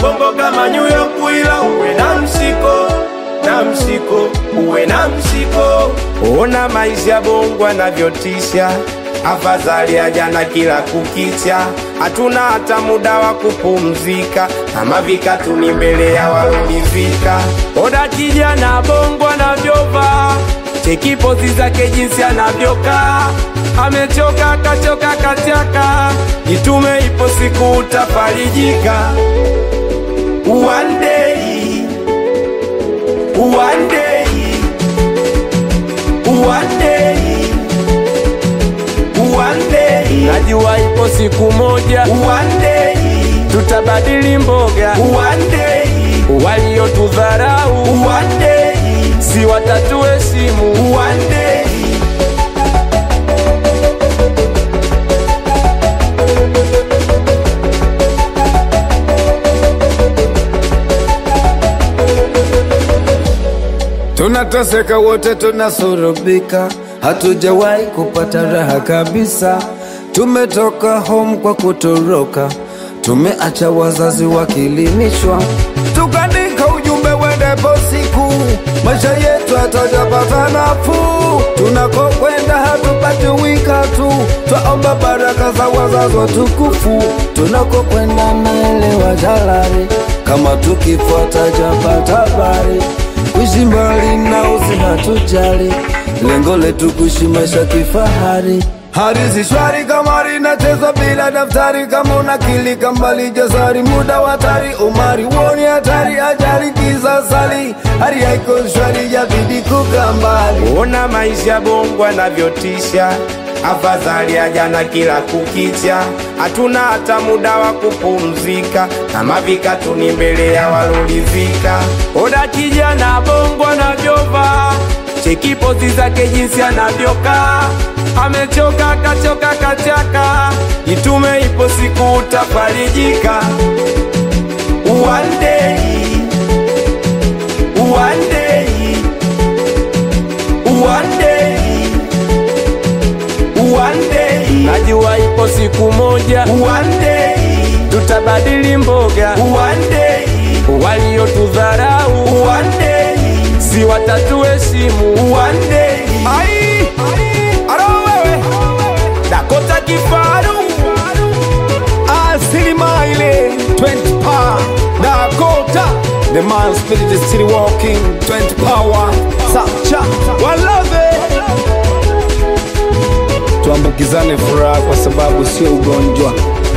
bongo kama New York, ila uwe na msiko na msiko, uwe na msiko. Ona maisha bongo anavyotisha, afadhali ya jana kila kukicha. Hatuna hata muda wa kupumzika, kama vikatu ni mbele ya walonivika. Ona kijana bongo anavyovaa, cheki pozi zake jinsi anavyokaa, amechoka kachoka kachaka, jitume, ipo siku utafarijika. One day, one day, one day, one day. Najua ipo siku moja, one day, tutabadili mboga, one day, waliotudharau, one day, si watatuheshimu, one day. Tunateseka wote, tunasurubika, hatujawahi kupata raha kabisa. Tumetoka home kwa kutoroka, tumeacha wazazi wakilimishwa, tukaandika ujumbe wendepo siku maisha yetu hatajapata nafuu. Tunakokwenda hatupati wika tu, twaomba baraka za wazazi watukufu. Tunakokwenda naelewa jalari, kama tukifuata japata habari kuishi mbali na usi hatujali, lengo letu kuishi maisha kifahari. Hadithi shwari kama linachezwa bila daftari, kama unakilika mbali jasari, muda wa hatari, umari woni hatari, ajali kisasali, hali haiko shwari, yabidi kukaa mbali. Ona maisha bongo anavyotisha, afadhali ya jana kila kukicha. Hatuna hata muda wa kupumzika, kama vikatu ni mbele ya walolivika. Ona kijana bongo anavyovaa, cheki pozi zake jinsi anavyokaa, amechoka kachoka kachaka, jitume, ipo siku utafarijika. One day, one day, one day, one day. Najua ipo siku moja, one day, tutabadili mboga, one day, waliotudharau, one day, si watatuheshimu, one day. Ai, aro wewe, Dakota Kifaru, Asilima ile 20 power Dakota The man spirit is still walking 20 power Sacha Walove Tuambukizane furaha kwa sababu sio ugonjwa